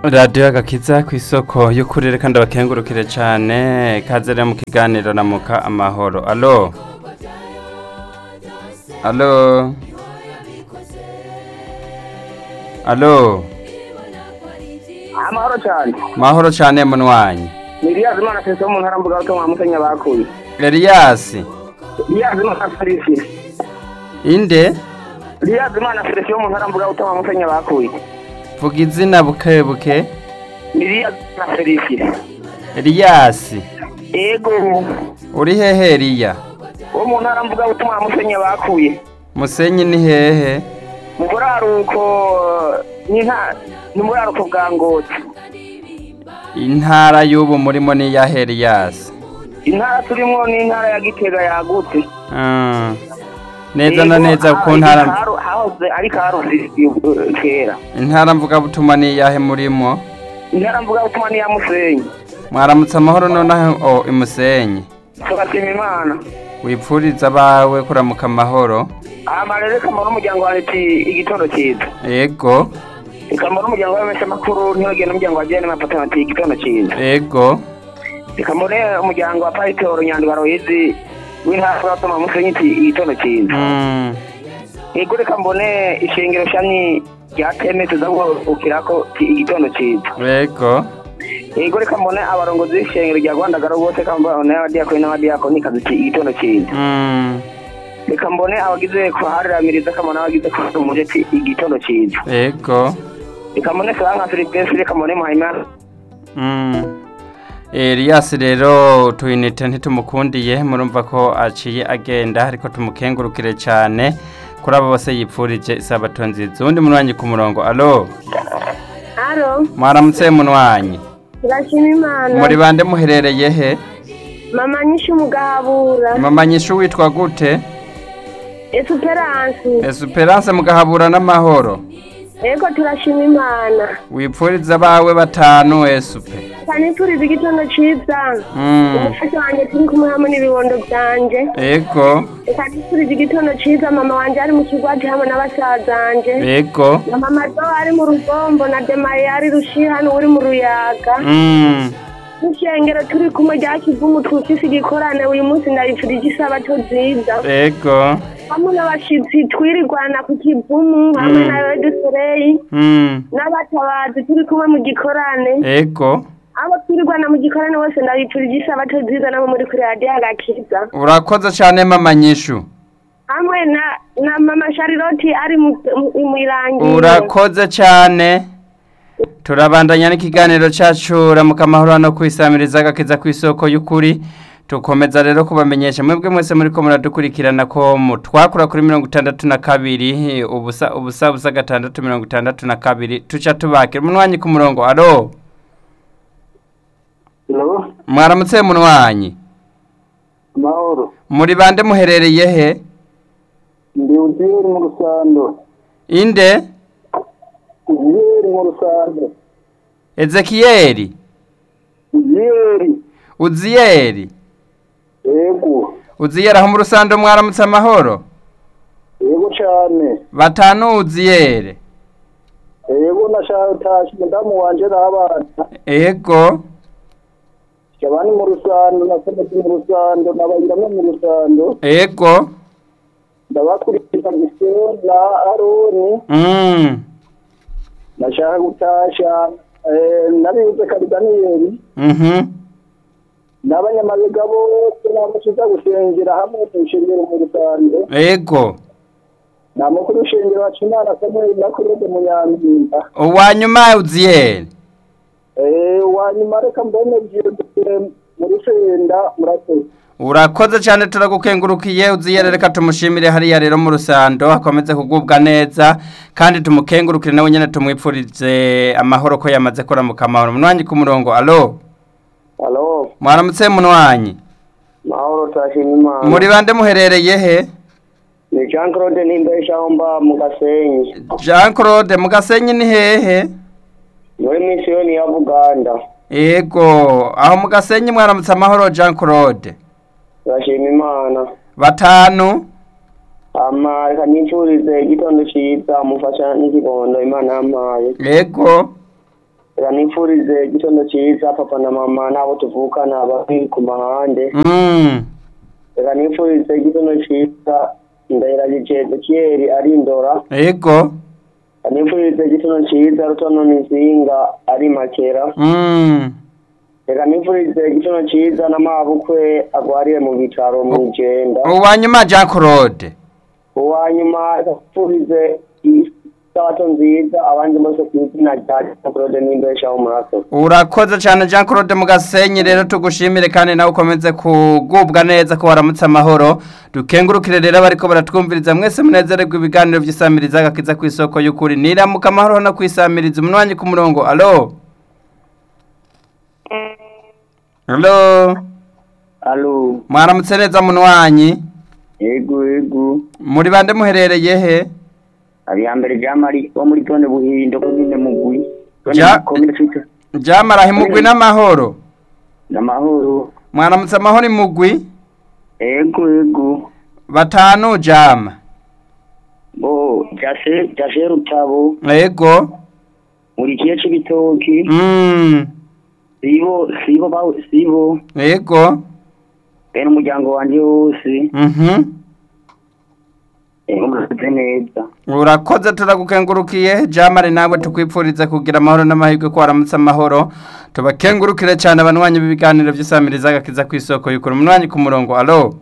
radiyo agakiza ku isoko y'ukuri kandi abakengurukire cyane kaze rero mu kiganiro namuka amahoro alo alo alo amahoro cyane mahoro cyane munwanyi ni iriyazi imana fesi wo mu ntara mbuga butumwa mukenya bakuye eliyasi iriyazi imana felisi inde iriyazi imana felisi wo mu ntara mbuga butumwa mukenya bakuye vuga izina buke buke ni iriyazi imana felisi eliyasi ego uri hehe eliya wo mu ntara mbuga butumwa mukenya bakuye musenyi ni hehe mu buraruko ni nta ni mu buraruko bwa ngoti intara y'ubu murimo ni iya eliyasi intara turimo ni intara ya gitega yagutse Ah, neza na Ego, neza ku ah, ntara Karu- hahoze ari karusi eh, kera intara mvugabutumwa ni iyahe murimo intara mbuga butumwa ni iya musenyi mwaramutse amahoro nonaho o imusenyi tugashima imana wipfuriza abawe kuramuka amahoro amarere kamara umuryango wawe ati igitondo cyiza ego ikamara umuryango w'abamesha makuru ntibagenda umuryango wa jene mapata ati igitondo cyiza ego ikamure umuryango wa pasitoro nyandwa royizi w'intara y'abatuma musenyi ati igitondo cyiza Mm, ego reka mbone ishengero shani rya teme tuza guhukirako ati igitondo cyiza ego ego reka mbone abarongozi b'ishengero rya rwandagaro bose kambone abadiyakoni n'abadiyakoni kazi ati igitondo cyiza Mm, reka mbone abagize kuhariramiriza kamone abagize kuhumuje ati igitondo cyiza ego reka mbone soranka filipesi reka mbone muhayimana Mm. Elias rero tuyinite ntitumukundiye murumva ko aciye agenda ariko tumukengurukire cyane kuri abo bose yipfurije isabato nziza uwundi munwanyi ku murongo alo Alo, mwaramutse munwanyi turashima Imana. muri bande muherereye he Mama nyinshi mugahabura. mama nyishu witwa gute Esperance. esperance mugahabura n'amahoro Ego turashima Imana. wipfuriza abawe batanu esupe Kanipfuriza igitondo ciza. Mm. Umufasha wanje turi kumwe hamwe n'ibibondo vyanje. ego Kanipfuriza igitondo ciza mama wanje ari mu kigwati hamwe n'abasazanje. ego Na mama do ari mu rugombo na Demaye ari rushihano uri mu ruyaga. Mm. N'ishengero turi kumwe rya kivumu twufise igikorane uyu munsi ndabipfurije isabato nziza. ego hamwe n'abashitsi twirirwana ku kivumu hamwe Mm. na redusereyi Mm. n'abatabazi turi kumwe mu gikorane ego abo twirirwana mu gikorane bose ndabipfurije isabato nziza nabo muri kuri radiyo agakiza urakoze cyane mama nyishu hamwe na na mama shariroti ari mu mu- mu irangiro urakoze cyane turabandanya n'ikiganiro cyacu ramuka amahoro hano kwisamiriza agakiza ku isoko y'ukuri tukomeza rero kubamenyesha mwebwe mwese muri ko muradukurikirana ko mutwakura kuri mirongo itandatu na kabiri ubusa ubusa ubusa gatandatu mirongo itandatu na kabiri tuca tubakira umunwanyi ku murongo alo Hello, mwaramutse munwanyi amahoro muri bande muherereye he ndi uziyeri mu rusando inde uziyeri mu rusando ezekiyeli uziyeri uziyeri yego uziyeri aho mu rusando mwaramutse amahoro yego cyane batanu uziyere yego nashaka umudamu wanje n'abana ego abandi mu rusando nakometse mu rusando nabayiramwe mu rusando ego ndabakurikiza gisero na aroni mm. nashaka gutasha eh, nabibuze kari daniyeli mhm n'abanyamabega bose namukiza gusengera hamwe mu ishengero mu rusando ego nta mukuru w'ishengero wacu imana samuel na kurede munyampinga uwanyuma uziyere Eh, wanyuma reka mbone byirutse muri senda murakoze urakoze cyane turagukengurukiye uziyere reka tumushimire hariya rero mu rusando akomeze kugubwa neza kandi tumukengurukire nawe nyine tumwipfurize amahoro ko yamaze kuramuka amahoro munwanyi ku murongo alo halo mwaramutse munwanyi mahoro turashima imana muri bande muherereye he ni jean claude nimbeshahomba mu gasenyi jean claude mu gasenyi ni hehe muri misiyoni ya buganda ego aho mu gasenyi mwaramutse amahoro jean claude turashima imana batanu ama reka nifurize igitondo cyiza mufasha n'ikibondo imana yampaye ego reka nifurize igitondo cyiza papa na mama n'abo tuvukana bari ku mahande Mm. reka nifurize igitondo cyiza ndahiragije ezekiyeli ari indora Ego. reka nifurize igitondo cyiza rutono nizinga ari makera Mm. reka nifurize igitondo cyiza n'amabukwe agwariye mu bitaro mu igenda Uwanyuma Jean Claude. uwa nyuma nifurize isabato nziza abandi bose ku izina rya claude n'imbeshaho murakoze Urakoze cyane Jean Claude Mugasenyi rero tugushimire kandi nawe ukomeze kugubwa neza ko waramutse amahoro dukengurukire rero bariko baratwumviriza mwese munezererwa ibiganiro vy'isamiriza gakiza ku isoko y'ukuri niramuka amahoro no kwisamiriza umunwanyi ku murongo alo alo alo mwaramutse neza munwanyi yego yego muri bande muherereye he abiyambere jamari wo muri tone buhindo komine mugwi Ja- komine twita jamara himugwi n'amahoro n'amahoro mwaramutse amahoro imugwi yego yego batanu jama bo jashe jashe rutabo ego muri kiye c'ibitoki mm. sibo sibo bawe sibo ego bene umuryango wanje wose mhm yego murakoze neza urakoze turagukengurukiye jamari nawe tukwipfuriza kugira amahoro n'amahirwe ko waramutse amahoro tubakengurukire cyane abanywanyi b'ibiganiro by'isamiriza agakiza ku isoko y'ukuri umunwanyi ku murongo alo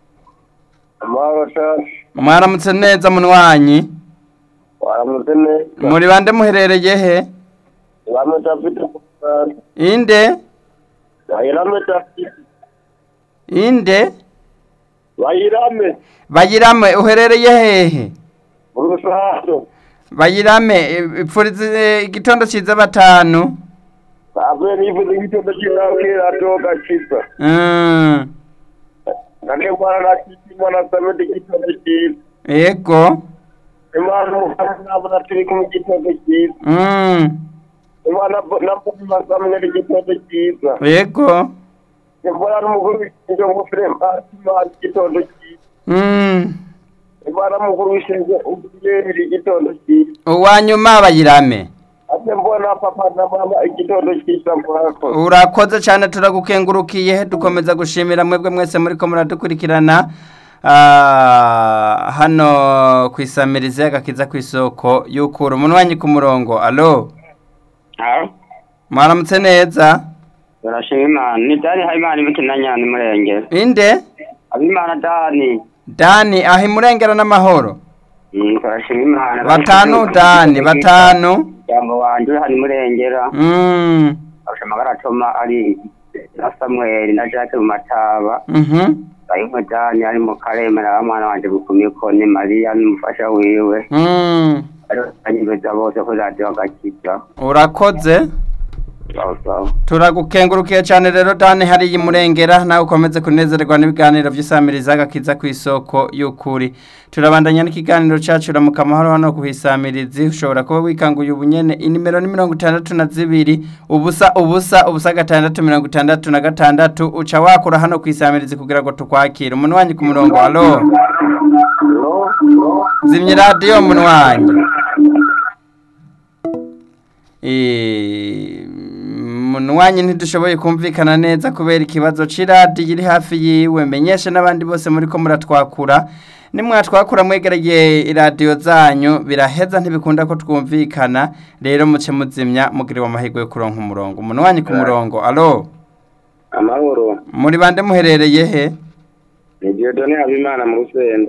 amahoro cyane mwaramutse neza munwanyi waramutse neza muri bande muherereye he waramutse afite inde bayirame afite inde bayirame bayirame uherereye hehe urusato bayirame i- ipfurize igitondo cyiza batanu avuye nifuza igitondo cy'intabwira atoga kiza Mm, nane mwana nakiti mwana samedi igitondo cyiza ego imana umufana nabona turi kumwe igitondo cyiza Mm, imana nabona samwe igitondo cyiza ego imana n'umukuru w'ishinge ngofere mpasi imana igitondo cyiza Mm, imana n'umukuru w'ishinge ubuyeri igitondo cyiza uwanyuma bayirame ate mbona papa na mama igitondo cyiza murakoze urakoze cyane turagukengurukiye dukomeza gushimira mwebwe mwese muri ko muradukurikirana Ah, hano ku isamirizi y'agakiza ku isoko y'ukura umunwanyi ku murongo alo mwaramutse neza turashima imana ni dani habimana imikina nyani murengera inde habimana dani dani aho imurengera n'amahoro Mm, turashima imana batanu dani batanu umuryango wanje uri hano murengera Mm, arusha amagara atoma ari na samweli na jacques mu mataba mhm, bayimwe dani ari mu karemera abamwana wanje bukumiko ni mariya n'umufasha wiwe mm. anyibeza bose ko radiyo agakiza urakoze sawa sawa turagukengurukiye cyane rero dani hariya imurengera nawe ukomeze kunezererwa n'ibiganiro by'isamiriza agakiza ku isoko y'ukuri turabandanya n'ikiganiro cyacu ramuka amahoro hano ku isamirizi ushobora kuba wikanguye ubunyene inimero ni mirongo itandatu na zibiri ubusa ubusa ubusa gatandatu mirongo itandatu na gatandatu uca wakura hano ku isamirizi kugira ngo tukwakire umuntu wanyu ku murongo alo zimya radiyo munwanyi munwanyi ntidushoboye kumvikana neza kubera ikibazo c'iradiyo iri hafi yiwe menyeshe n'abandi bose muri ko muratwakura nimwatwakura mwegereye iradiyo zanyu biraheza ntibikunda ko twumvikana rero muce muzimya mugiriwe amahirwe yo kuronka umurongo umunwanyi ku murongo alo amahoro muri bande muherereye he ni diodone habimana mu rusenda